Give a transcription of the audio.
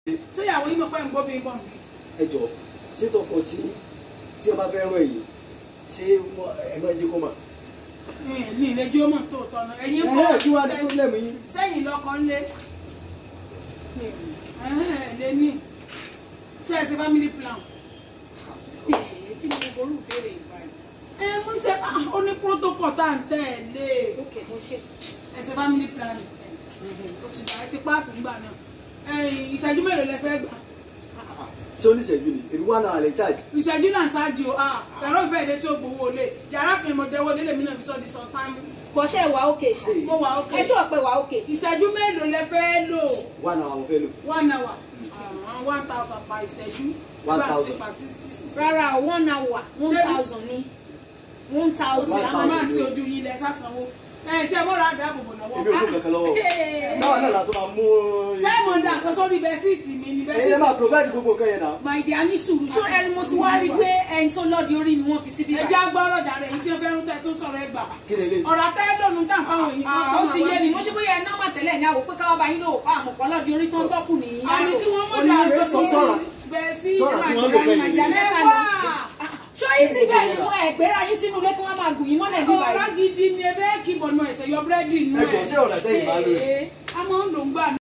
ṣé ìyàwó yín mọ̀ pé ń gbó bí ń bọ̀ mí. ẹ jọ ṣé tọkọ tí tí ẹ bá fẹ́ rán èyí ṣé wọ́n- ẹ máa jẹ́ kó mà. ní ìlẹ́jọ́ mọ̀ tó tọ̀nà ẹ̀yin ẹ fọ́ ẹ kí wàá ní pọ́blẹ́mù yín. sẹ́yìn lọ́kọ ńlé lé ní ṣe é ṣe family plan. kí ni gbogbo olú béèrè ìgbà yìí. ẹ mo ń tẹ ó ní protocol tá à ń tẹ̀lé ok mo ṣe ẹ ṣe family plan ó ti gbà ẹ ti páàsì ńgbà náà ẹ̀yin ìṣẹ́jú mélòó lẹ fẹ́ gbà ṣé oníṣẹ́jú ni èmi wà náà lè charge. ìṣẹ́jú náà ṣáájú o fẹ̀rọ ìfẹ́ ìdè tí ó gbowó lé yàrá kan ìmọ̀tẹ́wọ́ délé mi náà fi sọ́ di sọ táìmù bọ́ṣẹ́ wà ókè ṣá mo wà ókè ẹ ṣọ́ pé wà ókè ìṣẹ́jú mélòó lẹ fẹ́ lò wà náà àwọn fẹ́ lò. one hour uh, one thousand per ìṣẹ́jú One per thousand. six per sixty six. rárá o one hour one thousand ní one ó thousand ti One àwọn máa thousand ti ni o. ojú yín lẹ sásánwó ẹ ṣe mọ́ra àdáàbòbò lọ́wọ́ èmi ò kó kankan lọ́wọ́. sáwọn náà látọ́ máa mú. ṣé mo dà nǹkan sórí bẹ́síìtì mi ni ẹ̀yin lè máa bẹ́síìtì provide gbogbo nǹkan yẹn náà. my dear ní sùúrù ṣó ẹni mo ti wá rí pé ẹni tó lọ́ọ̀dì orí ni wọ́n fi síbí ẹ jẹ́ agbọ́rọ̀ jàre èyí tí ó fẹ́ràn tẹ́ tó sọ̀rọ̀ ẹ gbà kí lè lè. ọ̀rọ̀ àtẹ́lónú tà fáwọn èyí kan ó ti yé mi mo ṣe bóyá ẹ nọ́mbà tẹ́lẹ̀ ní àwò pé káwọ́ bá yín lò pa àmọ̀ pọ̀ lọ́ọ̀dì orí tó ń tọ́kù ní àmì kí wọ́n mọ̀ Oníṣẹ́ dà sọ- sọ̀rọ̀. bẹ́síìtì Sọ̀rọ̀ tí wọ́n lò kẹ́yìn ni. mẹ́wàá. ṣó yín ti bẹ́ẹ̀ ni mo ẹ̀gbẹ́ra yín sínú ilé kí wọ́n máa gùn yín mọ́lẹ̀ bí ọ̀rọ̀ báyìí. gidi ni ebe kí bọ̀nù ẹ̀sẹ̀ yọ búrẹ́dì nù ẹ jọ ẹ̀ ṣé ọ̀nà tẹ́yìn máa lò rẹ̀. a máa ń lò ń gbà